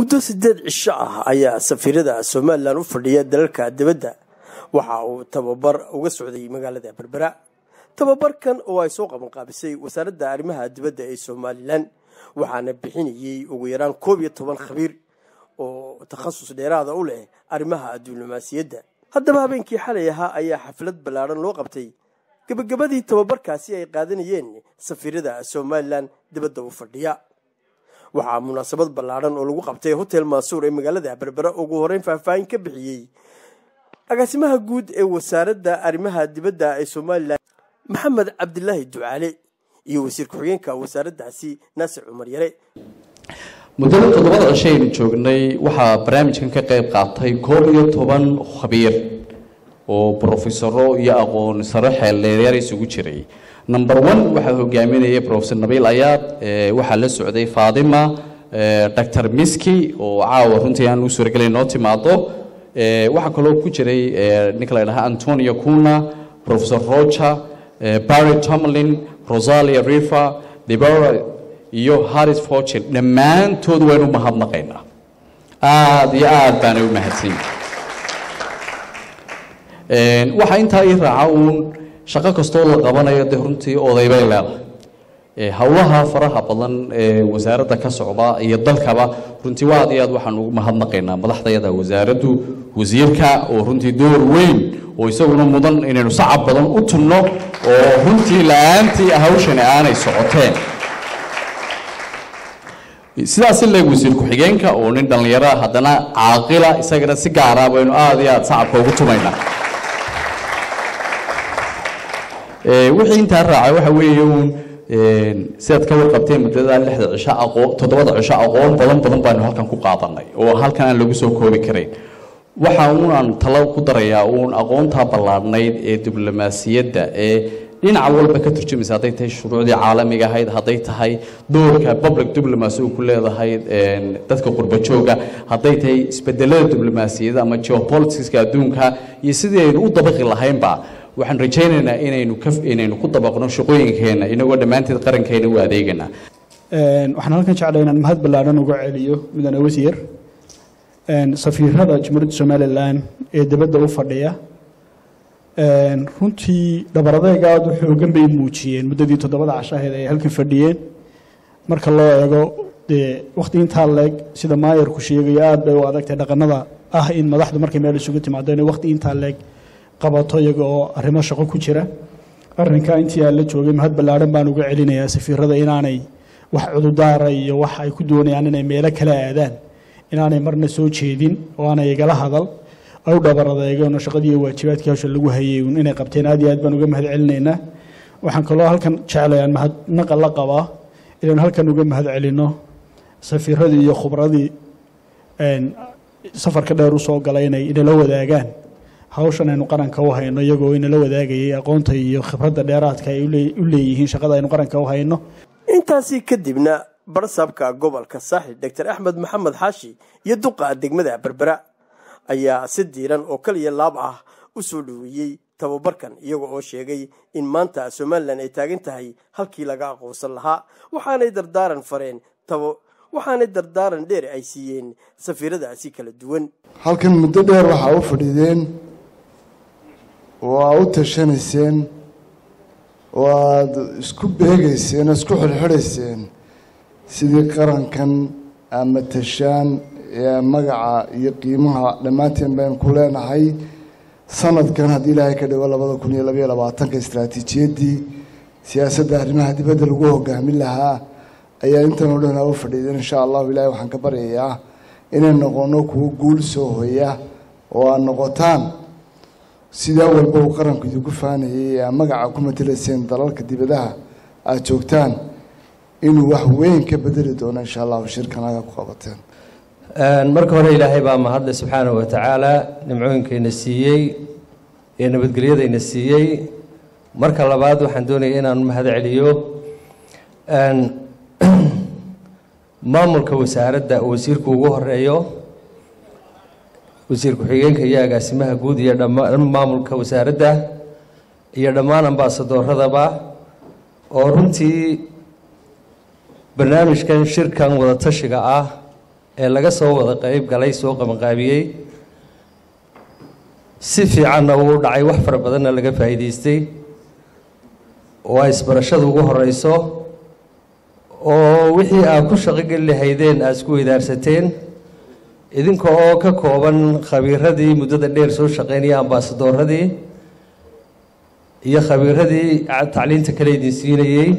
muddo siddeed cisho ah ayaa safiirada somalilan u fadhiya dalalka dibadda waxa uu tababar uga socday magaalada berbera tababarkan oo ay soo qabanqaabisay wasaaradda arrimaha dibadda ee somalilan waxaana bixinayey ugu yaraan koob iyo toban khabiir oo takhasus dheeraada u leh arrimaha diblomaasiyadda haddaba habeenkii xalay ahaa ayaa xaflad ballaadhan loo qabtay gebagabadii tababarkaasi ay qaadanayeen safiirada somalilan dibadda u fadhiya waxaa munaasabad ballaadhan oo lagu qabtay hotel maasuur ee magaalada berbera ugu horeyn faahfaahin ka bixiyey agaasimaha guud ee wasaaradda arrimaha dibadda ee somalilan maxamed cabdilaahi ducaale iyo wasiir ku-xigeenka wasaaraddaasi naasir cumar yare muddada toddobada cisho aynu joognay waxaa barnaamijkan ka qayb qaatay koob iyo toban khabiir oo brofesaro iyo aqoon saro xeeldheereer isugu jiray number one waxaa hogaaminayay profesor nabiil ayaad waxaa la socday fatima dr miski oo caawa runtii aan u suuragelay noo timaado waxaa kaloo ku jiray ninka la dhahaa antonio cuna professor roger barry tomlin rosalia river debora iyo harris fortune dhammaantood waynu mahadnaqaynaa aada iyo aada baana u mahadsan waxaa intaa ii raaca uun shaqo kastoo la qabanayo dee runtii odaybay leedahay howlaha faraha badan ee wasaaradda ka socda iyo dalkaba runtii aad iyo aad waxaan ugu mahadnaqaynaa madaxdayada wasaaraddu wasiirka oo runtii door weyn oo isaguna mudan inaynu sacab badan u tunno oo runtii la-aantii hawshani aanay socoteen sidaas leeg wasiir ku-xigeenka oo nin dhallinyara haddana caaqila isagana si gaara baynu aada iyo aada sacabka ugu tumaynaa wixii intaa raacay waxa weeye uun sidaad ka warqabteen muddada lixda cisho aqoon toddobada cisho aqoon badan badan baanu halkan ku qaadanay oo halkan aan lagu soo koobi karayn waxa uun aan talo ku darayaa uun aqoontaa ballaadhnayd ee diblomaasiyadda ee dhinaca walba ka turjumaysa hadday tahay shuruucdii caalamiga ahayd hadday tahay doorka public diplomacy uu ku leedahay dadka qurbajooga hadday tahay isbedelada diblomaasiyadda ama geopoliticska adduunka iyo sidii aynu u dabaqi lahaynba waxaan rajaynaynaa inaynu ka inaynu ku dabaqno shaqooyinkeena inagoo dhammaanteed qarankeena u adeegana waxaan halkan jeclay inaan mahad ballaadhan uga celiyo mudane wasiir safiirada jamhuuriyadda somalilan ee dibadda u fadhiya runtii dhabaradeyga aada u xoogan bay muujiyeen muddadii toddobada cashaheed ay halkan fadhiyeen marka loo eego dee wakhti intaa leeg sida maayarku sheegayo aada bay u adagtay dhaqanada ah in madaxdu markay meel isugu timaado inay wakhti intaa leeg qabato iyaga oo arrimo shaqo ku jira arrinkaa intii aan la joogay mahad ballaadhan baan uga celinayaa safiirada inaanay wax cududaara iyo wax ay ku doonayaan inay meelo kala aadaan inaanay marna soo jeedin oo aanay igala hadal ay u dhabaradeegeenoo shaqadii iyo waajibaadkii hawsha lagu hayay inay qabteen aad iyo aad baan uga mahad celinaynaa waxaan kaloo halkan jeclayaan mahadnaqa la qabaa inaynu halkan uga mahad celino safiiradii iyo khubradii safarka dheer usoo galay inay inala wadaagaan hawshan aynu qaranka u hayno iyagoo inala wadaagayay aqoonta iyo khibradda dheeraadka ay u leeyihiin shaqada aynu qaranka u hayno intaasi kadibna barsaabka gobolka saaxil doctor axmed maxamed xaashi iyo duqa degmada berbera ayaa si diiran oo kaliya laab ah u soo dhoweeyey tababarkan iyaga oo sheegay in maanta somalilan ay taagan tahay halkii laga aqoonsan lahaa waxaanay dardaaran fareen waxaanay dardaaran dheer ay siiyeen safiiradaasi kala duwan halkan muddo dheer waxaa u fadhiideen oo aa u tashanayseen oo aada isku beegayseen oo isku xidhxidhayseen sidii qarankan ama tashaan ee magaca iyo qiimaha dhammaanteen baynu ku leenahay sanadkan haddii ilaahay ka dhigo labada kun iyo labaiyo labaatanka istraatiijiyaddii siyaasadda arrimaha dibadda lagu hogaamin lahaa ayaa intan oo dhan u fadhiideen insha allahu ilaahay waxaan ka baryayaa inay noqono kuwo guul soo hoya oo aad noqotaan sidaa walba uu qaranku idinku faanayay ee aa magaca ku matelayseen dalalka dibadaha aada joogtaan inuu wax weyn ka bedeli doono insha allahu shirkanaga ku qabateen marka hore ilaahay baa mahadle subxaanahu wa tacaala nimcooyinkayna siiyey ee nabadgelyadayna siiyey marka labaad waxaan doonaya inaan mahad celiyo maamulka wasaaradda oo wasiirku ugu horeeyo wasiir ku-xigeenka iyo agaasimaha guud iyo dhammaan maamulka wasaaradda iyo dhammaan ambaasadooradaba oo runtii barnaamijkan shirkan wadatashiga ah ee laga soo wada qeyb galay soo qabanqaabiyey si fiicanna uu dhacay wax fara badanna laga faa'iidaystay oo ay isbarashada ugu horeyso oo wixii aad ku shaqogeli lahaydeen aad isku weydaarsateen idinka oo ka kooban khabiiradii muddada dheer soo shaqeynaya ambaasadooradii iyo khabiiradii tacliinta kale idin siinayey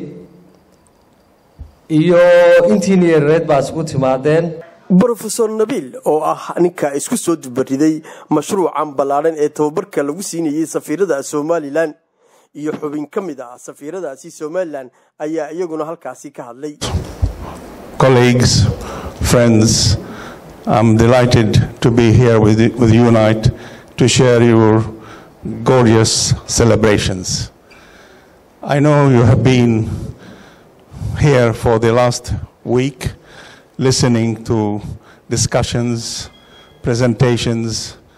iyo intiina yareed baa isku timaadeen brofesor nabiil oo ah ninka isku soo dubariday mashruucan ballaadhan ee tababarka lagu siinayey safiirada somalilan iyo xubin ka mid ah safiiradaasi somalilan ayaa iyaguna halkaasi ka hadlay colleagues friends i'm delighted to be here with, with unite to share your gorgeous celebrations i know you have been here for the last week listening to discussions, presentations,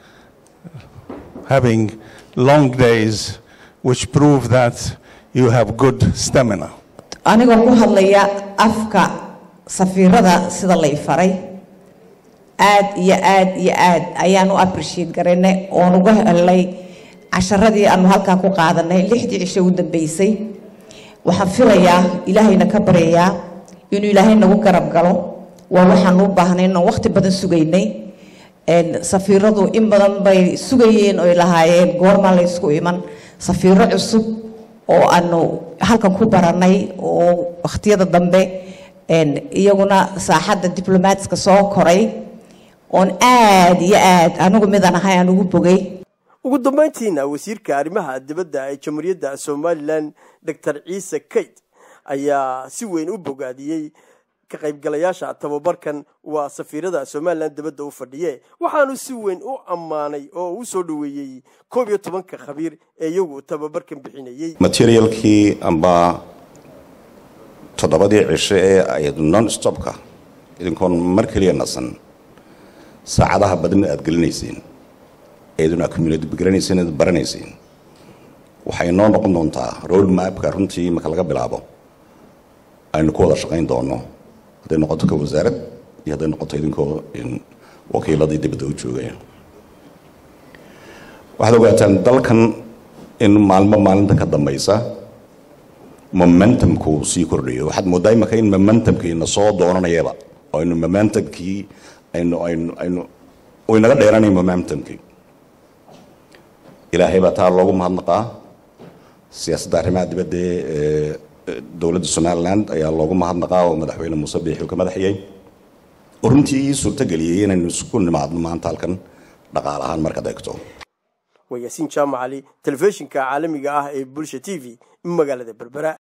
having long days which prove that you have good stamina. anigoo ku hadlaya afka safiirada sida lay faray aad iyo aad iyo aad ayaan u appreciate garaynay oon uga helay casharadii aanu halkaa ku qaadanay lixdii cisho u dambeysay waxaan filayaa ilaahayna ka baryayaa inuu ilaahay nagu garab galo waa waxaan u baahnay inaan waqti badan sugaynay safiiradu in badan bay sugayeen oy lahaayeen goormaa la ysku iman safiiro cusub oo aanu halkan ku baranay oo wakhtiyada dambe iyaguna saaxadda diblomaatska soo koray oon aad iyo aad anigu midaan ahay aan ugu bogay ugu dambayntiina wasiirka arrimaha dibadda ee jamhuuriyadda somalilan doctor ciise kayd ayaa si weyn u bogaadiyey ka qaybgalayaasha tababarkan waa safiirada somalilan dibadda u fadhiye waxaanu si weyn u ammaanay oo u soo dhoweeyey koob iyo tobanka khabiir ee iyagu tababarkan bixinayey materialkii amba toddobadii cisho ee ayd non stopka idinkoon mar keliya nasan saacadaha badan aad gelinayseen eeduna communitygaraynaysen eed baranayseen waxay noo noqon doontaa road mapka runtii marka laga bilaabo aynu ku wada shaqayn doono hadday noqoto ka wasaarad iyo hadday noqoto idinkoo wakiiladii dibadda u joogaya waxaad ogaataan dalkan in maalmo maalinta ka dambaysa momentumku sii kordhayo waxaad moodaa imaka in momentumkiina soo doonanayaba oo aynu momentumkii aynu aynu aynu uu inaga dheeranaya momentumkii ilaahay baa taa loogu mahadnaqaa siyaasadda arrimaha dibadda ee dowladda somaliland ayaa loogu mahadnaqaa oo madaxweyne muuse biixi uu ka madaxiyey oo runtii ii suurtageliyey inaynu isku nimaadno maanta halkan dhaqaal ahaan markaad eegto waa yaasiin jaamac cali telefishinka caalamiga ah ee bulsha t v magaalada berbera